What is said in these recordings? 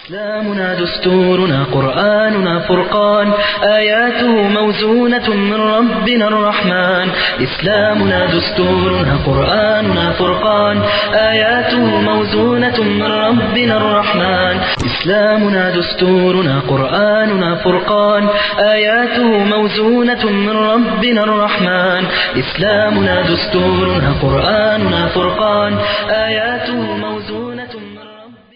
إسلامنا دستورنا قرآننا فرقان آياته موزونة من ربنا الرحمن إسلامنا دستورنا قرآننا فرقان آياته موزونة من ربنا الرحمن إسلامنا دستورنا قرآننا فرقان آياته موزونة من ربنا الرحمن إسلامنا دستورنا قرآننا فرقان آياته موزونة من ربنا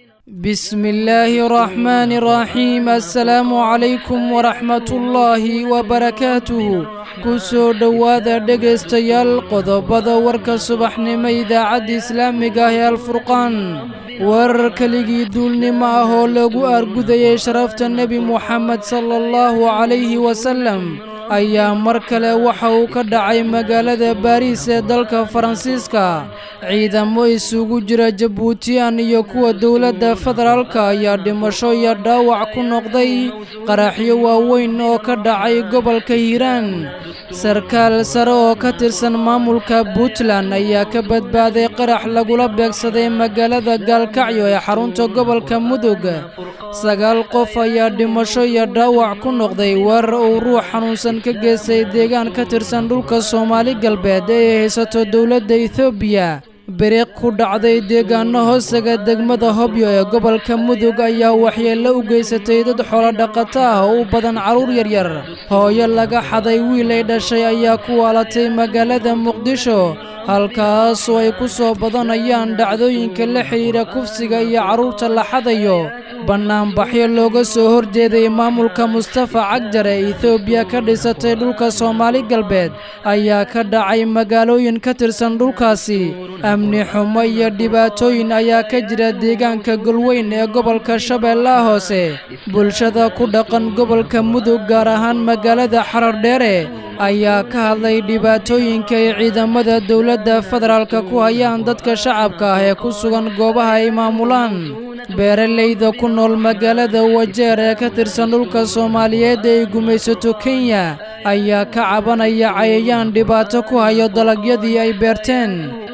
بسم الله الرحمن الرحيم السلام عليكم ورحمة الله وبركاته kusoo dhowaada dhegaystayaal qodobada warka subaxnimo idaacadda islaamiga ah ee alfurqaan warar keligii duulnimo ah oo lagu argudayay sharafta nebi muxamed sala allahu calayhi wasalem ayaa mar kale waxa uu ka dhacay magaalada baariis ee dalka faransiiska ciidamo isugu jira jabuutiyan iyo kuwa dowladda federaalka ayaa dhimasho iyo dhaawac ku noqday qaraxyo waaweyn oo ka dhacay gobolka hiiraan sarkaal sare oo ka tirsan maamulka puntland ayaa ka badbaaday qarax lagula beegsaday magaalada gaalkacyo ee xarunta gobolka mudug sagaal qof ayaa dhimasho iyo dhaawac ku noqday weerar uu ruux xanuunsan ka geystay deegaan ka tirsan dhulka soomaali galbeed ee ay haysato dowladda etoobiya biriq ku dhacday deegaano hoosaga degmada hobyo ee gobolka mudug ayaa waxyeello u geysatay dad xoolo dhaqato ah oo u badan carruur yaryar hooyo laga xaday wiil ay dhashay ayaa ku waalatay magaalada muqdisho halkaasoo ay ku soo badanayaan dhacdooyinka la xidhiidha kufsiga iyo carruurta la xadayo bannaanbaxyo looga soo horjeeday maamulka mustafa cagjar ee etoobiya ka dhisatay dhulka soomaali galbeed ayaa ka dhacay magaalooyin ka tirsan dhulkaasi amni xumo iyo dhibaatooyin ayaa ka jira deegaanka golweyn ee gobolka shabeellaha hoose bulshada ku dhaqan gobolka mudug gaar ahaan magaalada xarardheere ayaa ka hadlay dhibaatooyinka ay ciidamada dowladda federaalka ku hayaan dadka shacabka ah ee ku sugan goobaha ay maamulaan beeralayda ku nool magaalada wajeer ee ka tirsan dhulka soomaaliyeed ee ay gumaysato kenya ayaa ka cabanaya cayayaan dhibaato ku hayo dalagyadii ay beerteen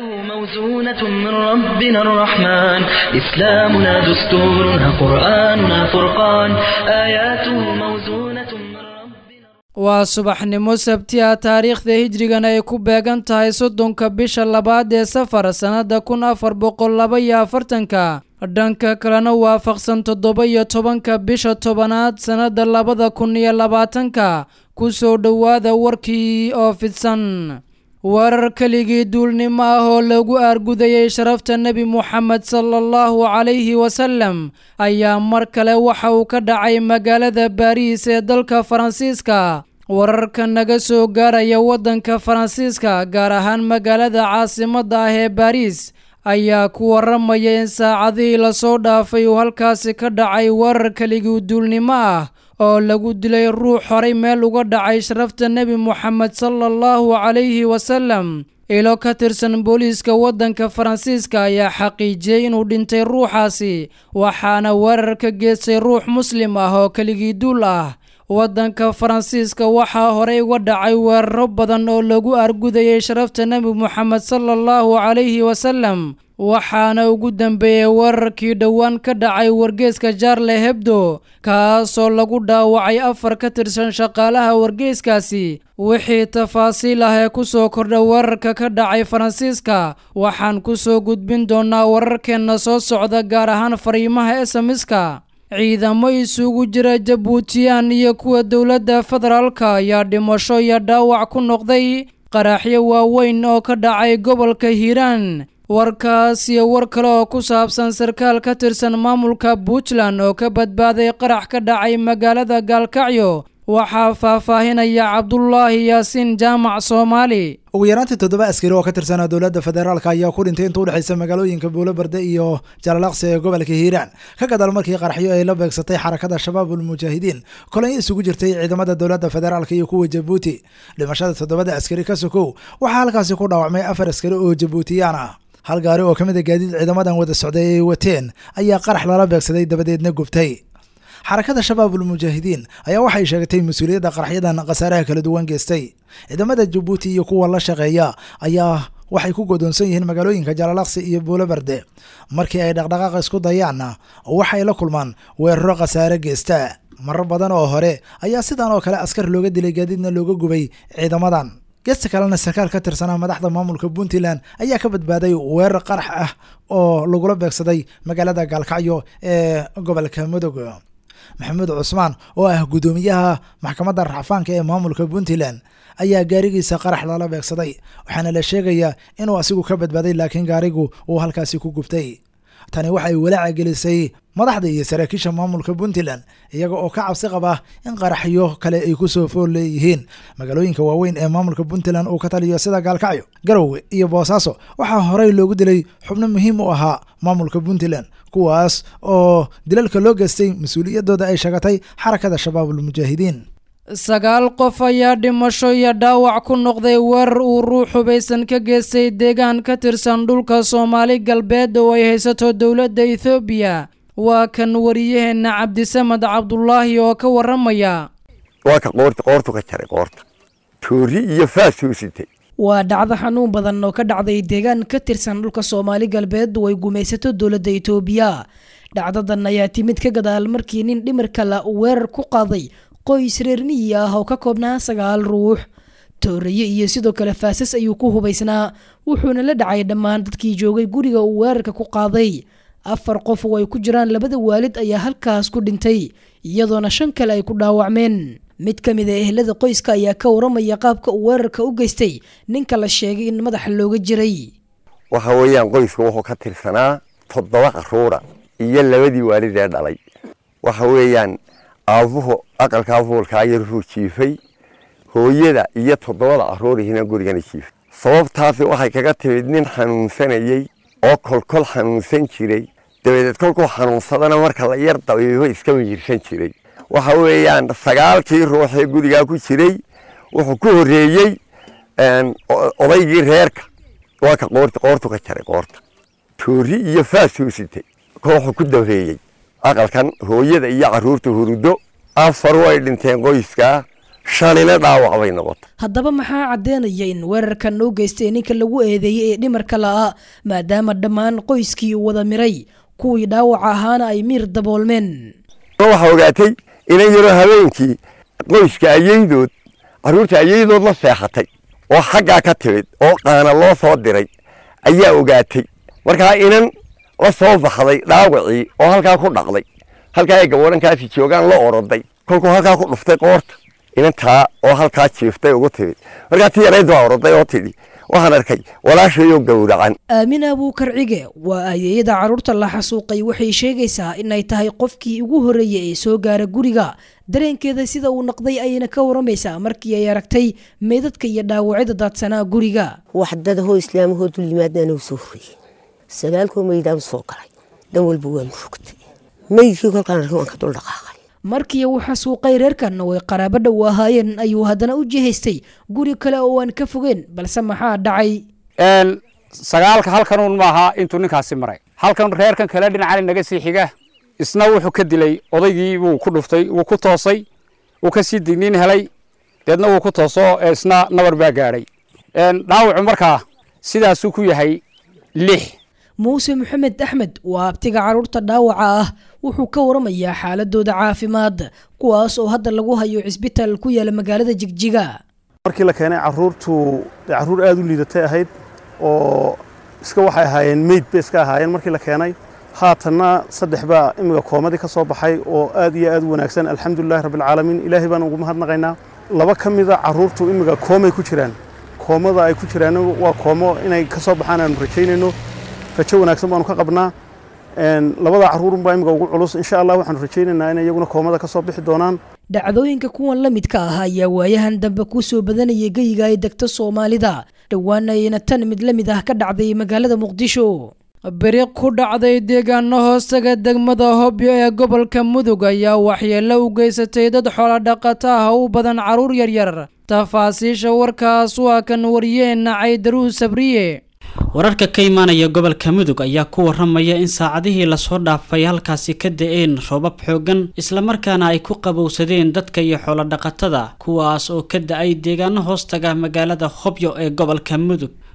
موزونة من ربنا الرحمن إسلامنا دستورنا قرآننا فرقان آياته موزونة من ربنا waa subaxnimo sabti ah taariikhda hijrigan ay ku beegan tahay soddonka bisha labaad ee safar sannadda kun afar boqol laba iyo afartanka dhanka kalena waafaqsan toddoba iyo tobanka bisha tobanaad sannadda labada kun iyo labaatanka ku soo dhowaada warkii oo fidsan warar keligii duulnimo ah oo lagu aargudayay sharafta nebi muxamed sala allahu calayhi wasalem ayaa mar kale waxa uu ka dhacay magaalada baariis ee dalka faransiiska wararka naga soo gaaraya waddanka faransiiska gaar ahaan magaalada caasimadda ah ee baariis ayaa ku waramaya in saacadihii lasoo dhaafay uu halkaasi ka dhacay warar keligii duulnimo ah oo lagu dilay ruux horay meel uga dhacay sharafta nebi moxamed sala allahu calayhi wasalem ilo ka tirsan booliiska waddanka faransiiska ayaa xaqiijiyey inuu dhintay ruuxaasi waxaana weerar ka geystay ruux muslim ah oo keligii duul ah waddanka faransiiska waxaa horey uga dhacay weeraro badan oo lagu argudayay sharafta nebi moxamed sala allahu calayhi wasalem waxaana ugu dambeeyey weerarkii dhowaan ka dhacay wargeeska jaarle hebdo kaasoo lagu dhaawacay afar ka tirsan shaqaalaha wargeeskaasi wixii tafaasiil ah ee ku soo kordha weerarka ka dhacay faransiiska waxaan ku soo gudbin doonaa wararkeenna soo socda gaar ahaan fariimaha esamiska ciidamo isugu jira jabuutiyan iyo kuwa dowladda federaalka ayaa dhimasho iyo dhaawac ku noqday qaraxyo waaweyn oo ka dhacay gobolka hiiraan warkaas iyo war kale oo ku saabsan sarkaal ka tirsan maamulka puntland oo ka badbaaday qarax ka dhacay magaalada gaalkacyo waxaa faahfaahinaya cabdulaahi yaasiin jaamac soomaali ugu yaraantii toddoba askari oo ka tirsanaa dowladda federaalk ayaa ku dhintay inta udhexaysa magaalooyinka buulobarde iyo jalalaqsi ee gobolka hiiraan ka gadaal markii qaraxyo ay la beegsatay xarakada shabaab ulmujaahidiin kolonyo isugu jirtay ciidamada dowladda federaalk iyo kuwa jabuuti dhimashada toddobada askari ka sokow waxaa halkaasi ku dhaawacmay afar askari oo jabuutiyaan ah hal gaari oo ka mid a gaadiid ciidamadan wada socday ay wateen ayaa qarax lala beegsaday dabadeedna gubtay xarakada shabaabul mujaahidiin ayaa waxay sheegatay mas-uuliyadda qaraxyadan khasaaraha kala duwan geystay ciidamada jabuuti iyo kuwa la shaqeeya ayaa waxay ku godoonsan yihiin magaalooyinka jalalaqsi iyo buulobarde markii ay dhaqdhaqaaqa isku dayaanna waxay la kulmaan weeraro khasaare geysta marar badan oo hore ayaa sidan oo kale askar looga dilay gaadiidna looga gubay ciidamadan geesta kalena sarkaal ka tirsanaa madaxda maamulka puntland ayaa ka badbaaday weerar qarax ah oo lagula beegsaday magaalada gaalkacyo ee gobolka mudug maxamuud cusmaan oo ah guddoomiyaha maxkamadda racfaanka ee maamulka puntland ayaa gaarigiisa qarax lala beegsaday waxaana la sheegayaa inuu asigu ka badbaaday laakiin gaarigu uu halkaasi ku gubtay tani waxay walaaca gelisay madaxda iyo saraakiisha maamulka puntland iyaga oo ka cabsi qaba in qaraxyo kale ay ku soo fool leeyihiin magaalooyinka waaweyn ee maamulka puntland uu ka taliyo sida gaalkacyo garowe iyo boosaaso waxaa horey loogu dilay xubno muhiim u ahaa maamulka puntland kuwaas oo dilalka loo geystay mas-uuliyaddooda ay sheegatay xarakada shabaabul mujaahidiin sagaal qof ayaa dhimasho iyo dhaawac ku noqday weerar uu ruux hubaysan ka geystay deegaan ka tirsan dhulka soomaali galbeed oo ay haysato dowladda ethoobiya waa kan wariyaheenna cabdisamed cabdulaahi oo ka waramaya waa ka qoorta qoortu ka jaray qoorta toori iyo faasuu sitay waa dhacdo xanuun badan oo ka dhacday deegaan ka tirsan dhulka soomaali galbeed oo ay gumaysato dowladda itoobiya dhacdadan ayaa timid ka gadaal markii nin dhimir kale uu weerar ku qaaday qoys reer miyi ah oo ka koobnaa sagaal ruux tooraye iyo sidoo kale faasas ayuu ku hubaysnaa wuxuuna la dhacay dhammaan dadkii joogay guriga uu weerarka ku qaaday afar qof oo ay ku jiraan labada waalid ayaa halkaas ku dhintay iyadoona shan kale ay ku dhaawacmeen mid ka mid a ehlada qoyska ayaa ka waramaya qaabka uu weerarka u geystay ninka la sheegay in madaxa looga jiray waxa weeyaan qoysku wuxuu ka tirsanaa toddoba qaruura iyo labadii waalid ee dhalay waxa weeyaan aabuhu aqalkaa fuulkaa yaruu jiifay hooyada iyo toddobada caruurihina gurigana jiifay sababtaasi waxay kaga timid nin xanuunsanayey oo kolkol xanuunsan jiray dabadeed kolkuu xanuunsadana marka la yar dabiibo iska miyirsan jiray waxa weeyaan sagaalkii ruuxee gurigaa ku jiray wuxuu ku horreeyey odaygii reerka waa ka qoorta qoortu ka jaray qoorta toori iyo faasuu sitay wuxuu ku dabeeyey aqalkan hooyada iyo caruurta hurudo afar way dhinteen qoyskaa shanina dhaawac bay noqotay haddaba maxaa caddeynaya in weerarkan u geystay ninka lagu eedeeyey ee dhimarka la'aa maadaama dhammaan qoyskii uu wada miray kuwii dhaawaca ahaana ay miir daboolmeen waxaa ogaatay inan yaroo habeenkii qoyska ayaydood carruurta ayaydood la seexatay oo xaggaa ka timid oo qaana loo soo diray ayaa ogaatay markaa inan la soo baxday dhaawacii oo halkaa ku dhaqday halkaa ay gaboodhankaasi joogaan la oroday kolkuu halkaa ku dhuftay qoorta inantaa oo halkaa jiiftay ugu timid markaa ti yarayd waa oroday oo tidhi waxaan arkay walaashayoo gowracan aamina abuukarcige waa ayeeyada carruurta la xasuuqay waxay sheegaysaa inay tahay qofkii ugu horreeyey ee soo gaara guriga dareenkeeda sida uu noqday ayayna ka waramaysaa markii ay aragtay meydadka iyo dhaawacyada daadsanaa guriga wax dadahoo islaamahoo dullimaadnaana u soo horreeyey sagaalkoo meydaan soo galay dhan walba waa murugtay meydkii kolkaan arkay waan ka dul dhaqaaqay markii uu xasuuqay reerkan oo ay qaraabo dhow ahaayeen ayuu haddana u jihaystay guri kale oo aan ka fogeen balse maxaa dhacay sagaalka halkanuun maaha intuu ninkaasi maray halkan reerkan kale dhinacani naga sii xiga isna wuxuu ka dilay odaygii wuu ku dhuftay wuu ku toosay wuu ka sii digniin helay deedna wuu ku tooso isna nabar baa gaadhay dhaawacu markaa sidaasuu ku yahay lix muuse maxamed axmed waa abtiga carruurta dhaawaca ah wuxuu ka waramayaa xaaladooda caafimaad kuwaas oo hadda lagu hayo cisbitaal ku yaala magaalada jigjiga markii la keenay caruurtu carruur aada u liidatay ahayd oo iska waxay ahaayeen meyd bay iska ahaayeen markii la keenay haatanna saddex baa imiga koomadii ka soo baxay oo aad iyo aad u wanaagsan alxamdulilahi rabbilcaalamiin ilaahay baan ugu mahadnaqaynaa laba ka mida carruurtu imiga koomay ku jiraan koomada ay ku jiraan waa koomo inay ka soo baxaan aanu rajaynayno rajo wanaagsan baanu ka qabnaa labada carruurunbaa imiga ugu culus insha allah waxaanu rajaynaynaa inay iyaguna koomada ka soo bixi doonaan dhacdooyinka kuwan la midka ah ayaa waayahan dambe ku soo badanayay geyiga ay degto soomaalida dhowaana ayna tan mid la mid ah ka dhacday magaalada muqdisho beri ku dhacday deegaano hoostaga degmada hobyo ee gobolka mudug ayaa waxyeello u geysatay dad xoolodhaqato ah u badan carruur yaryar tafaasiisha warkaas waa kan wariyeenna caydaruu sabriye wararka ka imaanaya gobolka mudug ayaa ku waramaya in saacadihii lasoo dhaafay halkaasi ka da-een roobab xoogan islamarkaana ay ku qabowsadeen dadka iyo xoolodhaqatada kuwaas oo ka da-ay deegaano hoostaga magaalada hobyo ee gobolka mudug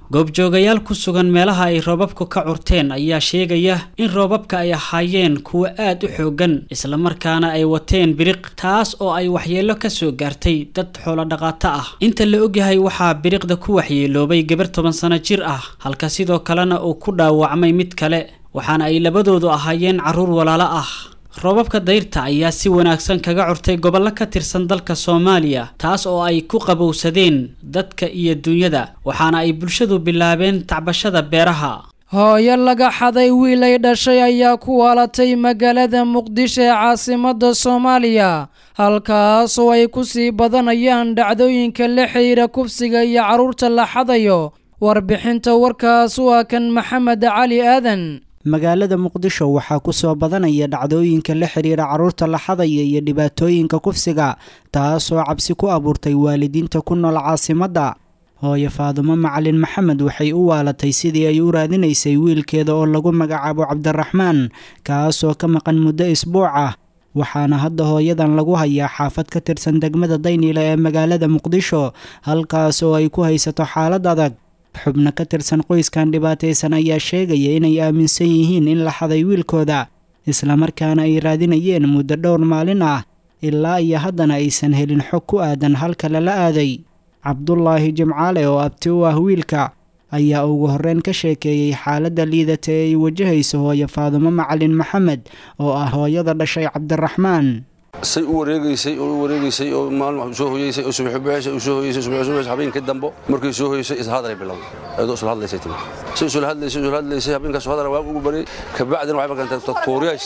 goobjoogayaal ku sugan meelaha ay roobabku ka curteen ayaa sheegaya in roobabka ay ahaayeen kuwo aad u xoogan islamarkaana ay wateen biriq taas oo ay waxyeelo kasoo gaartay dad xoolodhaqaato ah inta la ogyahay waxaa biriqda ku waxyeeloobay gabar toban sano jir ah halka sidoo kalena uu ku dhaawacmay mid kale waxaana ay labadoodu ahaayeen carruur walaalo ah roobabka dayrta ayaa si wanaagsan kaga curtay gobollo ka tirsan dalka soomaaliya taas oo ay ku qabowsadeen dadka iyo dunyada waxaana ay bulshadu bilaabeen tacbashada beeraha hooyo laga xaday wiil ay dhashay ayaa ku waalatay magaalada muqdisho ee caasimadda soomaaliya halkaas oo ay ku sii badanayaan dhacdooyinka la xiriira kufsiga iyo carruurta la xadayo warbixinta warkaas waa kan maxamed cali aadan magaalada muqdisho waxaa ku soo badanaya dhacdooyinka la xiriira carruurta la xadaya iyo dhibaatooyinka kufsiga taasoo cabsi ku abuurtay waalidiinta ku nool caasimadda hooyo faadumo macalin maxamed waxay u waalatay sidii ay u raadinaysay wiilkeeda oo lagu magacaabo cabdiraxmaan kaasoo ka maqan muddo isbuuc ah waxaana hadda hooyadan lagu hayaa xaafad ka tirsan degmada dayniile ee magaalada muqdisho halkaas oo ay ku haysato xaalad adag xubno ka tirsan qoyskan dhibaataysan ayaa sheegaya inay aaminsan yihiin in la xaday wiilkooda islamarkaana ay raadinayeen muddo dhowr maalin ah ilaa iyo haddana aysan helin xog ku aadan halka lala aaday cabdulaahi jimcaale oo abti u ah wiilka ayaa ugu horreyn ka sheekeeyey xaaladda liidata ee ay wajahayso hooyo faadumo macalin maxamed oo ah hooyada dhashay cabdiraxmaan say u wareegaysay oo u wareegaysay oo maalin soo hoyeysay oo subax baxaysay oo soo hoyeysay subax subax habeenkii dambo markay soo hoyeysay is hadalay bilowday ayadoo isla hadlaysay timi say isla hadlaysay isla hadlaysay habeenkaas hadal waa ugu baray ka bacdina waxay markaan tagto tuuriyays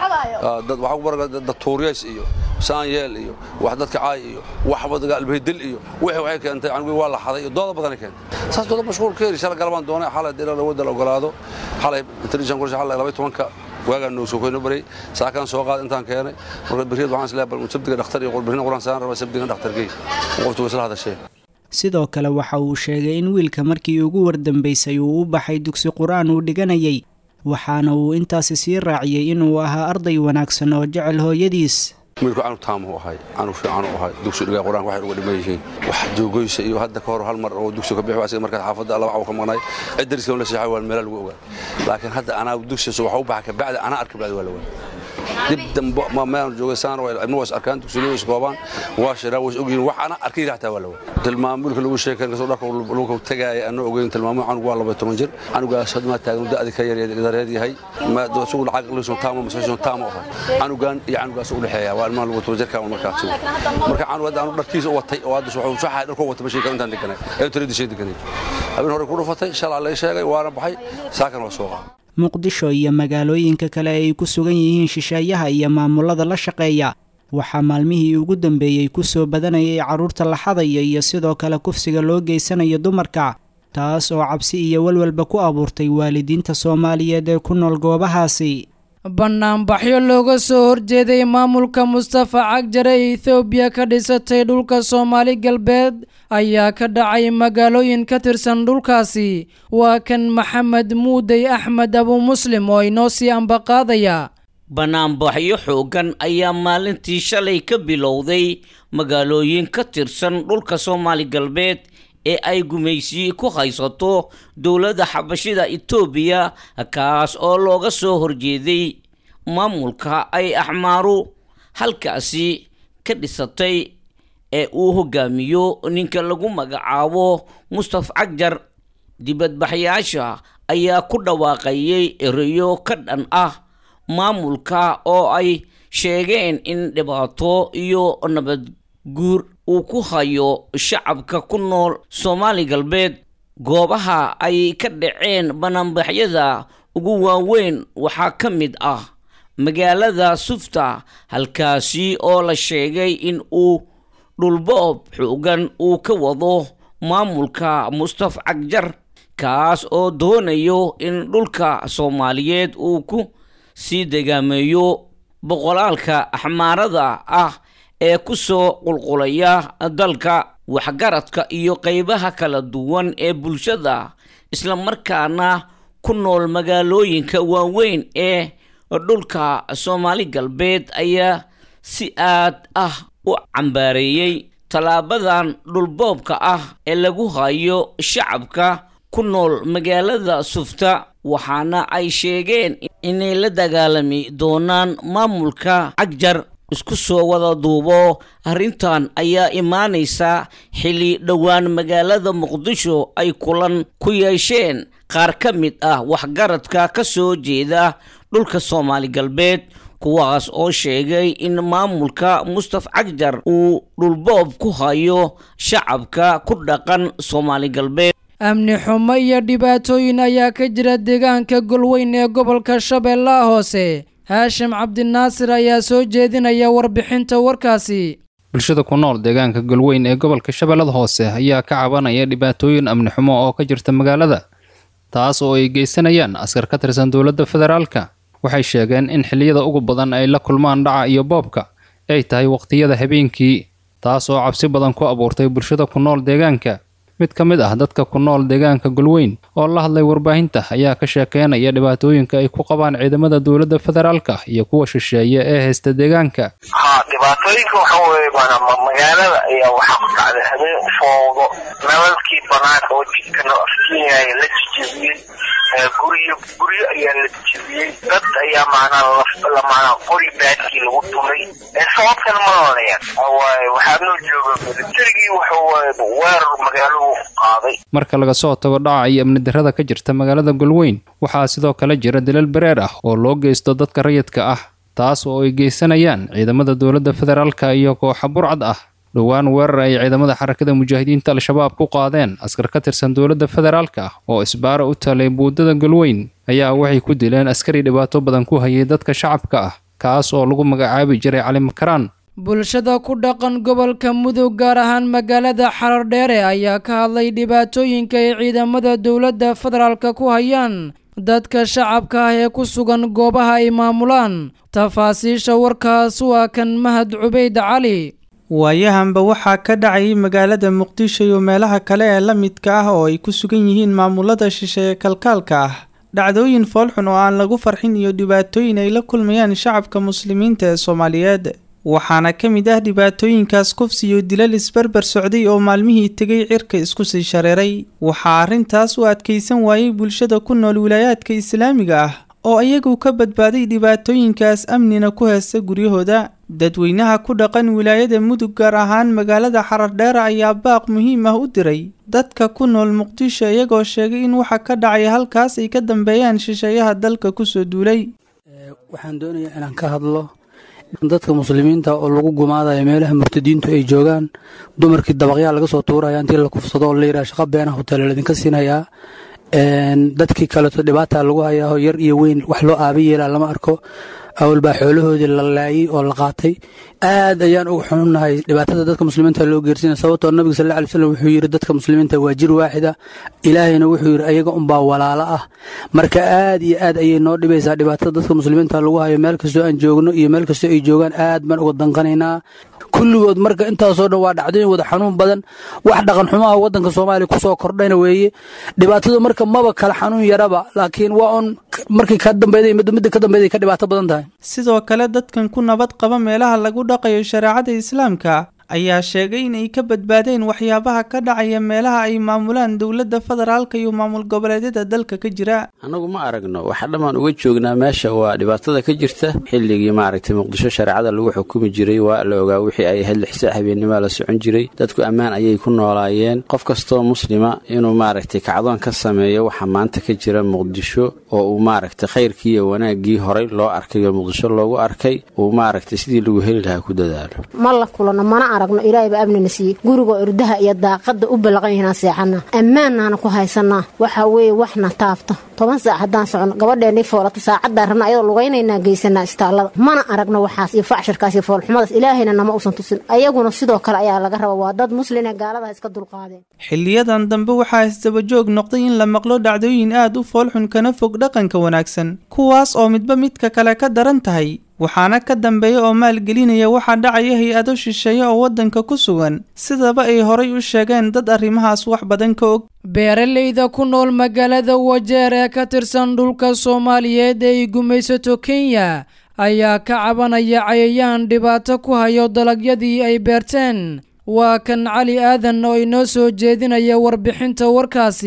dad waxa ugu baray dad tuuriyays iyo saan yeel iyo wax dadka caay iyo wax wadaga albaydil iyo wixii waxay keentay anigu waa la xaday iyo dooda badan ay keentay saas dooda mashquul keeri shala galabaan doonay xalay dheer la wada la ogolaado xalay intelligence qorshe xalay 12 waagaan noo soo koyno baray saakaan soo qaad intaan keenay marka bariid waxaan isleeyahay bal sabtiga dhakhtar iyo qurbirin quraan saan raba sabtiga dhakhtarkii qoftu isla hadashay sidoo kale waxa uu sheegay in wiilka markii ugu wardambaysay uu u baxay dugsi qur-aan uu dhiganayay waxaana uu intaasi sii raaciyey inuu ahaa arday wanaagsan oo jecel hooyadiis wiilku canug taamu ahay canug fiican u ahay dugsi dhigaa qur-aanka waxay uga dhiman yihiin wax joogoysa iyo hadda ka hor hal mar oo dugsi ka bixi asiga markaas xaafadda laba caw ka maqnay cid dariska la seexay waa meela lagu ogaa laakiin hadda anaa dugsi soo waxa u baxa ka bacdi anaa arka bacdi waa la waa dib dambe ma maan joogay saan waa ilmo was arkaan dugsiga is koobaan waa shiraa was ogyihiin wax ana arkay raxtaa waa la waa tilmaamulka lagu sheekan kasoo dharka lagu tagay anoo ogeyn tilmaamu canug waa 12 jir canugaas had ma taagan da'di ka yar dareed yahay ma doosu lacag liiso taamo masasho taamo ah canugan iyo canugaas u dhaxeeya waa ilmaha lagu toban jirka markaas marka canug hadda anu dharkiisa watay oo hadda wuxuu saxay dharku watay ma sheekan intaan deganay ee tirada shay deganay habeen hore ku dhufatay shalay la sheegay waana baxay saakan waa soo qaaday muqdisho iyo magaalooyinka kale ay ku sugan yihiin shisheeyaha iyo maamulada la shaqeeya waxaa maalmihii ugu dambeeyey ku soo badanayay carruurta la xadaya iyo sidoo kale kufsiga loo geysanayo dumarka taas oo cabsi iyo walwalba ku abuurtay waalidiinta soomaaliyeed ee ku nool goobahaasi bannaanbaxyo looga soo horjeeday maamulka mustafa cagjare ee ethoobiya ka dhisatay dhulka soomaali galbeed ayaa ka dhacay magaalooyin ka tirsan dhulkaasi waa kan maxamed muudey axmed abu muslim oo inoo sii ambaqaadaya bannaanbaxyo xooggan ayaa maalintii shalay ka bilowday magaalooyin ka tirsan dhulka soomaali galbeed ee ay gumaysi ku haysato dowladda xabashida etoobiya kaas oo looga soo horjeeday maamulka ay axmaaru halkaasi ka dhisatay ee uu hogaamiyo ninka lagu magacaabo mustaf cagjar dibadbaxyaasha ayaa ku dhawaaqayay ereyo ka dhan ah maamulka oo ay sheegeen in dhibaato iyo nabad guur uu ku hayo shacabka ku nool soomaali galbeed goobaha ay ka dhaceen banaanbaxyada ugu waaweyn waxaa ka mid ah magaalada sufta halkaasi oo la sheegay in uu dhulboob xoogan uu ka wado maamulka mustaf cagjar kaas oo doonayo in dhulka soomaaliyeed uu ku sii degaameeyo boqolaalka axmaarada ah ee ku soo qulqulaya dalka waxgaradka iyo qeybaha kala duwan ee bulshada islamarkaana ku nool magaalooyinka waaweyn ee dhulka soomaali galbeed ayaa si aad ah u cambaareeyey tallaabadan dhulboobka ah ee lagu hayo shacabka ku ku nool magaalada sufta waxaana ay sheegeen inay la dagaalami doonaan maamulka cagjar isku soo wada duubo arrintan ayaa imaanaysa xilli dhowaan magaalada muqdisho ay kulan ku yeesheen qaar ka mid ah waxgaradka ka soo jeeda dhulka soomaali galbeed kuwaas oo sheegay in maamulka mustaf cagjar uu dhulboob ku hayo shacabka ku dhaqan soomaali galbeed amni xumo iyo dhibaatooyin ayaa ka jira deegaanka golweyn ee gobolka shabeellaha hoose haashim cabdinaasir ayaa soo jeedinaya warbixinta warkaasi bulshada ku nool deegaanka golweyn ee gobolka shabeellada hoose ayaa ka cabanaya dhibaatooyin amni xumo oo ka jirta magaalada taas oo ay geysanayaan askar ka tirsan dowladda federaalka waxay sheegeen in xilliyada ugu badan ay la kulmaan dhaca iyo boobka ay tahay waqtiyada habeenkii taas oo cabsi badan ku abuurtay bulshada ku nool deegaanka mid ka mid ah dadka ku nool deegaanka golweyn oo la hadlay warbaahinta ayaa ka sheekeynaya dhibaatooyinka ay ku qabaan ciidamada dowladda federaalka iyo kuwa shisheeye ee haysta deegaanka ha dhibaatooyinka waxa weeye maanaa magaalada ayaa waxaa ku dhacday habeen foodo nalalkii banaanka oo jidka noo afkiinaya la jijibiyey guryo guryo ayaa la jijibiyey dad ayaa maanaa la maanaa qori baadkii lagu tumay sababtana ma oranayaan waaye waxaa noo jooga militarigii waxa waaye weerar magaaladu qaaday marka laga soo tago dhaca iyo amni darrada ka jirta magaalada golweyn waxaa sidoo kale jira dilal bereer ah oo loo geysto dadka rayidka ah taas oo ay geysanayaan ciidamada dowladda federaalka iyo kooxa burcad ah dhowaan weerar ay ciidamada xarakada mujaahidiinta al-shabaab ku qaadeen askar ka tirsan dowladda federaalka ah oo isbaara u talay buudada golweyn ayaa waxay ku dileen askari dhibaato badan ku hayay dadka shacabka ah kaas oo lagu magacaabi jiray cali makaraan bulshada ku dhaqan gobolka mudug gaar ahaan magaalada xarardheere ayaa ka hadlay dhibaatooyinka ay ciidamada dowladda federaalka ku hayaan dadka shacabka ah ee ku sugan goobaha ay maamulaan tafaasiisha warkaas waa kan mahad cubayd cali waayahanba waxaa ka dhacayay magaalada muqdisho iyo meelaha kale ee la midka ah oo ay ku sugan yihiin maamulada shisheeye kalkaalka ah dhacdooyin foolxun oo aan lagu farxin iyo dhibaatooyin ay la kulmayaan shacabka muslimiinta ee soomaaliyeed waxaana ka mid ah dhibaatooyinkaas kufsi iyo dilal isbarbar socday oo maalmihii tegay cirka isku sii shareeray waxaa arrintaas u adkaysan waayey bulshada ku nool wilaayaadka islaamiga ah oo iyagu ka badbaaday dhibaatooyinkaas amnina ku heesta guryahooda dadweynaha ku dhaqan wilaayada mudug gaar ahaan magaalada xarardheera ayaa baaq muhiim ah u diray dadka ku nool muqdisho iyagoo sheegay in waxa ka dhacay halkaas ay ka dambeeyaan shisheeyaha dalka kusoo duulay waxaan doonayaa inaan ka hadlo dadka muslimiinta oo lagu gumaadayo meelaha murtadiintu ay joogaan dumarkii dabaqyaa laga soo tuuraya intii la kufsado oo la yidhaha shaqa beenah hoteela laydinka siinayaa dadkii kaleeto dhibaata lagu hayaa yar iyo weyn wax loo aaba yeelaa lama arko awal baa xoolahoodii la laayay oo la qaatay aad ayaan uga xununnahay dhibaatada dadka muslimiinta loo geersiina sababtoo nabiga sal alla alay slam wuxuu yidhi dadka muslimiinta waa jir waaxida ilaahayna wuxuu yidhi ayaga unbaa walaalo ah marka aad iyo aad ayay noo dhibaysaa dhibaatada dadka muslimiinta lagu hayo meel kastoo aan joogno iyo meel kastoo ay joogaan aad baan uga danqanaynaa kulligood marka intaasoo dhan waa dhacdooyin wada xanuun badan wax dhaqan xumaha waddanka soomaaliya kusoo kordhayna weeye dhibaatadu marka maba kala xanuun yaraba laakiin waa un markii ka dambeeday midda midda ka dambeeday ka dhibaato badan tahay sidoo kale dadkan ku nabad qaba meelaha lagu dhaqayo shareecada islaamka ayaa sheegay inay ka badbaadeen waxyaabaha ka dhacaya meelaha ay maamulaan dowladda federaalka iyo maamul goboleedyada dalka ka jira annagu ma aragno waxa dhammaan uga joognaa meesha waa dhibaatada ka jirta xilligii maaragtay muqdisho shareecada lagu xukumi jiray waa la ogaa wixii ay ahayd lixsa habeennima la socon jiray dadku ammaan ayay ku noolaayeen qof kastoo muslima inuu maaragtay kacdoon ka sameeyo waxa maanta ka jira muqdisho oo uu maaragtay khayrkii iyo wanaaggii horay loo arkay oo muqdisho loogu arkay uu maaragtay sidii lagu heli lahaa ku dadaalo ma la kulano mana aragno ilaahay baa amnina siiyey gurigoo irdaha iyo daaqada u ballaqan yihiinaan seexanaa ammaannaana ku haysanaa waxa weeye waxna taabto toban saac haddaan socono gabadheennii foolata saacaddaa rabna ayadoo lugaynaynaa geysanaa istaallada mana aragno waxaas iyo facshirkaas iyo foolxumadaas ilaahayna nama uusan tusin ayaguna sidoo kale ayaa laga raba waa dad muslina gaaladaha iska dulqaadeen xiliyadan dambe waxaa isdabajoog noqday in la maqlo dhacdooyin aad u foolxun kana fog dhaqanka wanaagsan kuwaas oo midba midka kale ka daran tahay waxaana ka dambeeya oo maalgelinaya waxaa dhacaya hay-ado shisheeye oo waddanka ku sugan sidaba ay horay u sheegeen dad arrimahaas wax badan ka og beeraleyda ku nool magaalada wajeer ee ka tirsan dhulka soomaaliyeed ee ay gumaysato kenya ayaa ka cabanaya cayayaan dhibaato ku hayo dalagyadii ay beerteen waa kan cali aadan oo inoo soo jeedinaya warbixinta warkaasi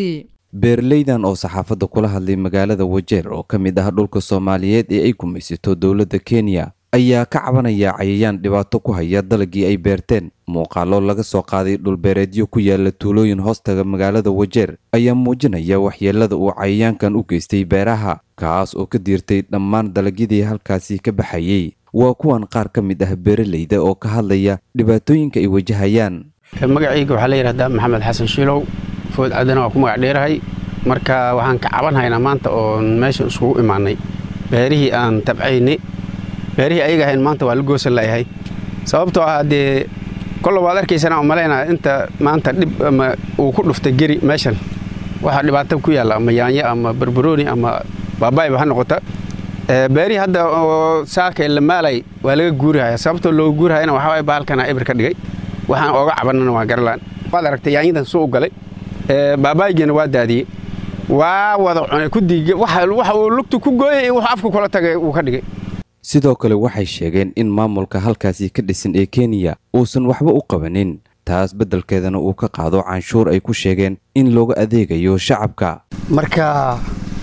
beeraleydan oo saxaafadda kula hadlay magaalada wajeer oo ka mid ah dhulka soomaaliyeed ee ay gumaysato dowladda kenya ayaa ka cabanaya cayayaan dhibaato ku haya dalagii ay beerteen muuqaalo laga soo qaaday dhulbeereedyo ku yaala tuulooyin hoostaga magaalada wajeer ayaa muujinaya waxyeelada uu cayayaankan u geystay beeraha kaas oo ka diirtay dhammaan dalagyadii halkaasi ka baxayey waa kuwan qaar ka mid ah beeraleyda oo ka hadlaya dhibaatooyinka ay wajahayaan magacayga waxaa la yidhahdaa maxamed xasan shiilow food cadana waa ku magac dheerahay marka waxaan ka cabanhaynaa maanta oon meesha iskugu imaanay beerihii aan tabcaynay beerihii ayaga ahayn maanta waa la goosan layahay sababtoo ah dee kolla waad arkaysana umalaynaa inta maanta dhib ama uu ku dhuftay geri meeshan waxaa dhibaato ku yaalla ama yaanyo ama barbarooni ama baabaayba ha noqota beerihii hadda oo saaka la maalay waa laga guurihaya sababtoo looga guurihayana waxaa waay bahalkana ibir ka dhigay waxaan ooga cabanana waa garalaan waad aragtay yaanyadan suu u galay baabaaygiina waa daadiyey waa wada cunay kudiig waxa uu lugtu ku gooyay iyo wuxuu afku kula tagay uu ka dhigay sidoo kale waxay sheegeen in maamulka halkaasi ka dhisan ee kenya uusan waxba u qabanin taas beddelkeedana uu ka qaado canshuur ay ku sheegeen in looga adeegayo shacabka marka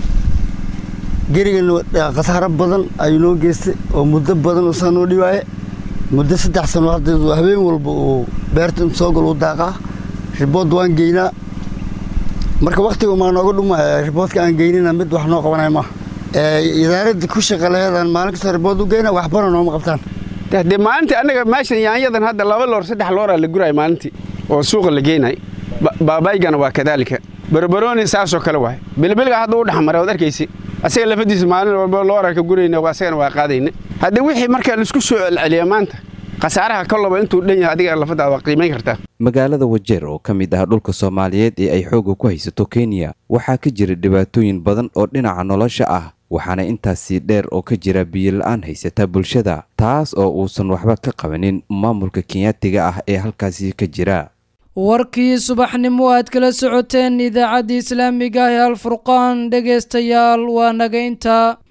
gerigan khasaaro badan ayuu noo geystay oo muddo badan uusaa noo dhiwaaye muddo saddex sano hadda habeen walba uu beerta intu soo galo u daaqaa ribood waan geynaa marka wakhtiga maa nooga dhumaya riboodka aan geynina mid wax noo qabanaya maaha idaaradda ku shaqa laheedaan maalin kastoo ribood u geyna waxbana nooma qabtaan dee maalintii annaga meeshan yaanyadan hadda laba loor saddex looraa la guraya maalintii oo suuqa la geynay baabaygana waa kadaalika barbarooni saasoo kale waay bilbilga hadda u dhexmaray waad arkaysi asaga lafadiisa maalin walba looraa ka gurayna asagana waa qaadayna haddii wixii marka laisku soo celceliya maanta khasaaraha kolaba intuu dhan yahay adiga lafadaada waa qiimayn kartaa magaalada wajeer oo ka mid ah dhulka soomaaliyeed ee ay xoogga ku haysato kenya waxaa ka jira dhibaatooyin badan oo dhinaca nolosha ah waxaana intaasii dheer oo ka jira biyola-aan haysata bulshada taas oo uusan waxba ka qabanin maamulka kenyaatiga ah ee halkaasi ka jira warkii subaxnimo aad kala socoteen idaacadda islaamiga ah ee alfurqaan dhegaystayaal waa naga intaa